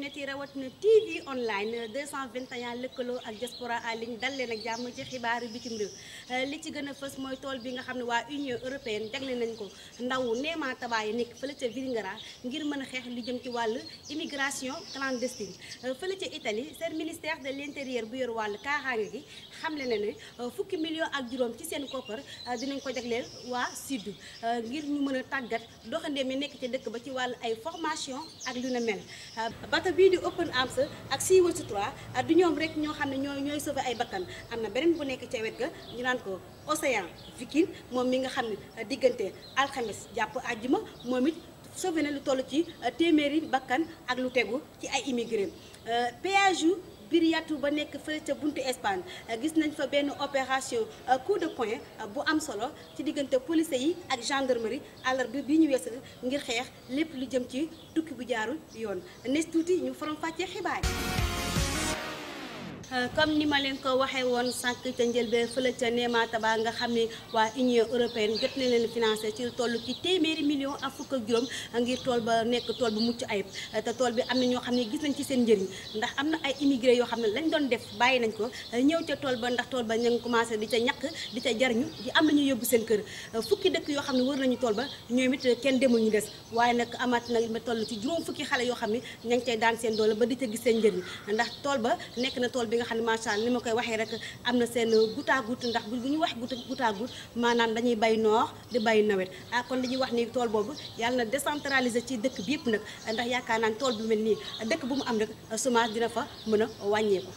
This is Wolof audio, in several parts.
internet yi rawatina TV online 221 lëkkaloo ak diaspora en ligne dal leen ak jàmm ci xibaaru bitim réew li ci gën a fës mooy tool bi nga xam ne waa Union européenne jagle nañ ko ndaw Néema Tabaye nekk fële ca Vélingara ngir mën a xeex li jëm ci wàllu immigration clandestine fële ca Italie seen ministère de l'intérieur bu yor wàllu kaaraange gi xamle na ne fukki million ak juróom ci seen koppar dinañ ko jagleel waa sud ngir ñu mën a tàggat doxandeem yi nekk ci dëkk ba ci wàllu ay formation ak lu na mel bato bii di Open Arms ak Sea Watch 3 du ñoom rek ñoo xam ne ñooy ñooy sauver ay bakkan am na beneen bu nekk ca wet ga ñu naan ko Océan Viking moom mi nga xam ne diggante alxames jàpp àjjuma moom it sauvé na lu toll ci téeméeri bakkan ak lu tegu ci ay immigré péage yu Biriatu ba nekk fële ca buntu Espagne gis nañ fa benn opération coup de poing bu am solo ci diggante police yi ak gendarmerie àllarba bi ñu weesu ngir xeex lépp lu jëm ci tukki bu jaarul yoon nes tuuti ñu faram fàccee xibaar comme ni ma leen ko waxee woon sànq ca njëlbeen fële ca Néema Taba nga xam ne waa Union européenne jot na leen financé ci toll ci téeméeri million ak fukk ak juróom ngir tool ba nekk tool bu mucc ayib te tool bi am na ñoo xam ne gis nañ ci seen njëriñ ndax am na ay immigré yoo xam ne lañ doon def bàyyi nañ ko ñëw ca tool ba ndax tool ba ñu ngi commencé di ca ñàkk di ca jariñu di am nañu yóbbu seen kër fukki dëkk yoo xam ne wër nañu tool ba ñoom it kenn demul ñu des waaye nag amaat nag ma toll ci juróom fukki xale yoo xam ne ña ngi cay daan seen doole ba di ca gis seen njëriñ ndax tool ba nekk na tool bi nga xam ne macha allah ni ma koy waxee rek am na seen goutte à goutte ndax bu ñu wax goutte à goutte maanaam dañuy bay noor di bay nawet ah kon dañuy wax ni tool boobu yàlla na décentraliser ci dëkk bi yëpp nag ndax yaakaar naa tool bu mel nii dëkk bu mu am rek semence dina fa mën a wàññeeku.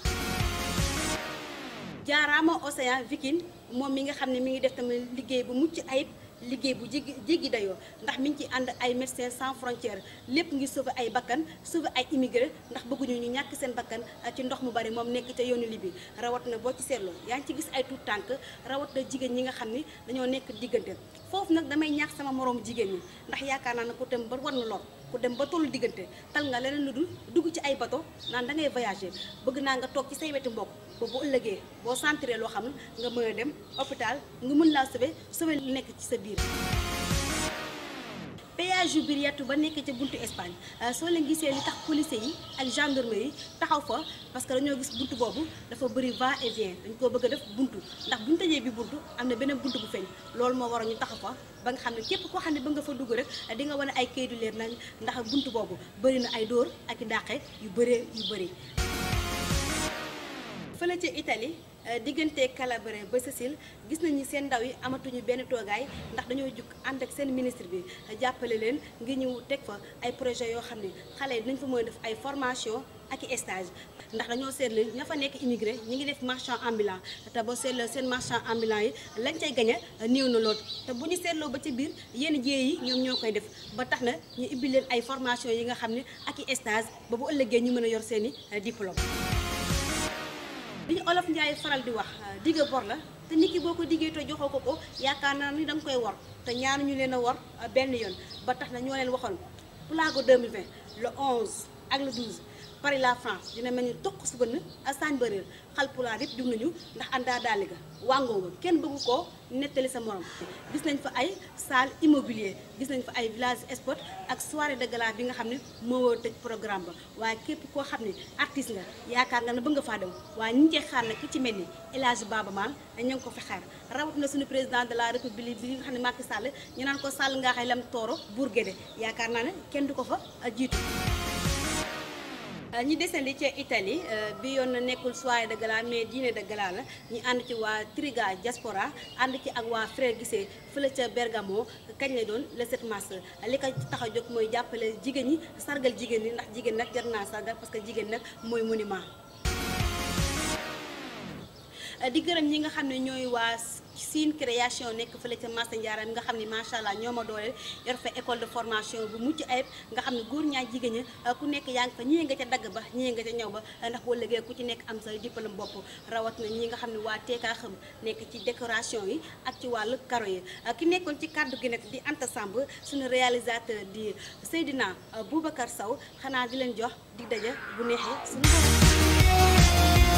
jaaraama Océan Viking moom mi nga xam ne mi ngi def tamit liggéey bu mucc ayib. liggéey bu jéggi jéggi dayoo ndax mi ngi ci ànd ay médecins sans frontières lépp ngir sauver ay bakkan sauver ay immigré ndax bëgguñu ñu ñàkk seen bakkan ci ndox mu bari moom nekk ca yoonu Libi rawat na boo ci seetloo yaa ngi ci gis ay tuut tànk rawat na jigéen ñi nga xam ni dañoo nekk diggante foofu nag damay ñaax sama moroomu jigéen ñi ndax yaakaar naa ne ku dem ba war na lor ku dem ba tollu diggante tal nga leneen lu dul dugg ci ay bato naan da ngay voyager bëgg naa nga toog ci say wetu mbokk ba bu ëllëgee boo sentiree loo xam nga mën a dem hôpital nga mën laa sauver sauver lu nekk ci sa biir péage yu Biriatu ba nekk ca buntu Espagne soo leen gisee li tax police yi ak gendarmerie yi taxaw fa parce que dañoo gis buntu boobu dafa bëri va et vient dañ koo bëgg a def buntu ndax buñu tëjee bi buntu am na beneen buntu bu feeñ loolu moo waral ñu taxaw fa ba nga xam ne képp koo xam ne ba nga fa dugg rek di nga wane ay kayit yu leer nañ ndax buntu boobu bëri na ay dóor ak i dàqe yu bëree yu bëri fële ca Italie diggante Calabria ba Sicile gis nañu seen ndaw yi amatuñu benn toogaay ndax dañoo jug ànd ak seen ministre bi jàppale leen ngir ñu teg fa ay projet yoo xam ne xale yi dinañ fa mën a def ay formation ak i stage ndax dañoo seetlu ña fa nekk immigré ñi ngi def marchand ambulant te boo seetloo seen marchand ambulant yi lañ cay gañe néew na lool te bu ñu seetloo ba ci biir yenn jiyee yi ñoom ñoo koy def ba tax na ñu ibbi leen ay formation yi nga xam ne ak i stage ba bu ëllëgee ñu mën a yor seen i diplôme li ñu olof Njaay faral di wax digga bor la te nit ki boo ko diggee te joxoo ko ko yaakaar naa ni da nga koy wor te ñaanu ñu leen a wor benn yoon ba tax na ñoo leen waxoon Plago 2020 le 11 ak le 12 Paris la France dina mel ni toq su bënn ak saañ bëréer xal pulaar yëpp jug nañu ndax àndaa daali ga wàngoo nga kenn bëggu koo nettali sa morom gis nañ fa ay salle immobilier gis nañ fa ay village sport ak soirée de gala bi nga xam ne moo war tëj programme ba waaye képp koo xam ne artiste nga yaakaar nga ne bëgg nga faa dem waaye ñi ngi xaar nag ki ci mel ni El Hadj Baba Maal ña ngi ko fi xaar rawat na suñu président de la république bi nga xam ne Macky Sall ñu naan ko Sall ngaa xay lam tooro Bour Guédé yaakaar naa ne kenn du ko fa jiitu ñi desandi ca Italie bi yoon na nekkul soirée de gala mais dîner de gala la ñu ànd ci waa Triga Diaspora ànd ci ak waa Frère Guissé fële ca Bergamo kañ lay doon le 7 mars li ko tax a jóg mooy jàppale jigéen ñi sargal jigéen ñi ndax jigéen nag jar naa sargal parce que jigéen nag mooy monument. di gërëm ñi nga xam ne ñooy waa Sine création nekk fële ca Massa Ndiarème nga xam ne macha allah ñoo ma dooleel yor fa école de formation bu mucc ayib nga xam ne góor ñaa jigéen ñi ku nekk yaa ngi fa ñii nga ca dagg ba ñii nga ca ñëw ba ndax boo liggéey ku ci nekk am sa diplôme bopp rawat na ñi nga xam ne waa teekaa xam nekk ci décoration yi ak ci wàllu karo yi ki nekkoon ci kàddu gi nag di Anta Samb suñu réalisateur di Seydina Boubacar Sow xanaa di leen jox di daja bu neexee suñu borom